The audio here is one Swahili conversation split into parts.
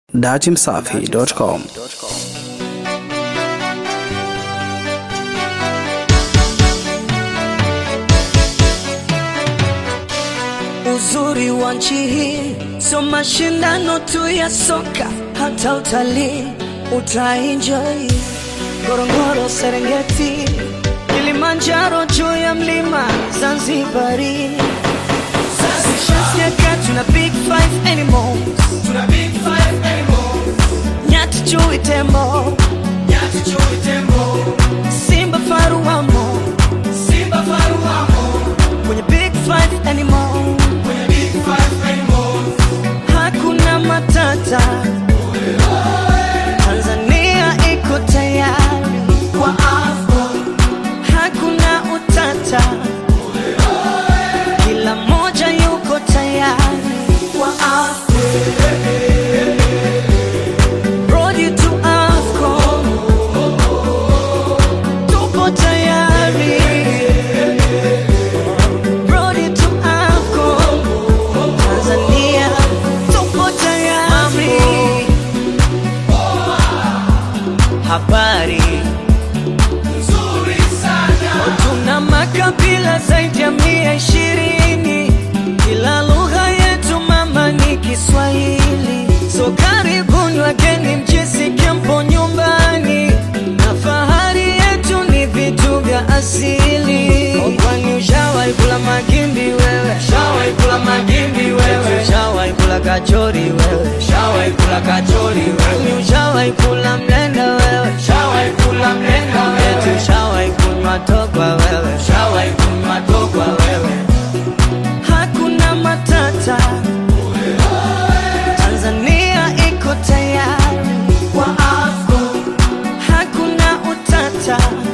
datimsafi.com. Uzuri wa nchi hii sio mashindano tu ya soka, hata utalii utaenjoy. Ngorongoro, Serengeti, Kilimanjaro, juu ya mlima Zanzibari. Shasikia tuna big five animals, Tuna big five animals, nyati, chui, tembo, nyati, chui, tembo, simba, faru wamo simba, faru wamo kwenye big five animals. kwenye big five animals. Hakuna matata, Tanzania iko tayari kwa AFCON. Hakuna utata, kila mmoja yuko tayari kwa AFCON. Road to AFCON, tupo tayari. Road to AFCON, Tanzania tupo tayari. Habari, Nzuri sana, tuna makabila zaidi ya mia ishirini. Kila lugha yetu mama ni Kiswahili, so karibuni wageni, mjisikie mpo nyumbani, na fahari yetu ni vitu vya asili. Kwani ushawahi kula magimbi wewe? Ushawahi kula magimbi wewe? Ushawahi kula kachori wewe? Ushawahi kula kachori wewe? Kwani ushawahi kula mlenda wewe? Ushawahi kula mlenda wewe? Eti ushawahi kunywa togwa wewe? Ushawahi kunywa togwa wewe? Hakuna matata, Tanzania iko tayari kwa AFCON. Hakuna utata,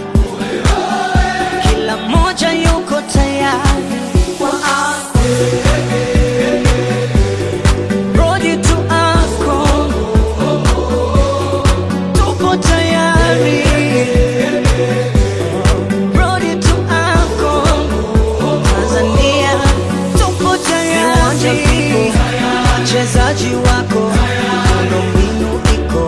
kila mmoja yuko tayari kwa AFCON. Road to AFCON, tupo tayari. Road to AFCON, Tanzania tupo tayari. Wachezaji wako, miundombinu iko,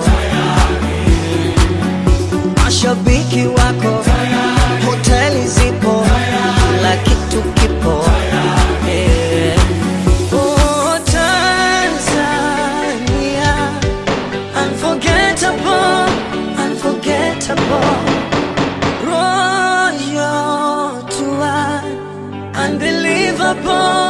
mashabiki wako, hoteli zipo, kila kitu kipo. Yeah. Oh, Tanzania, unforgettable, unforgettable. Royal tour, unbelievable,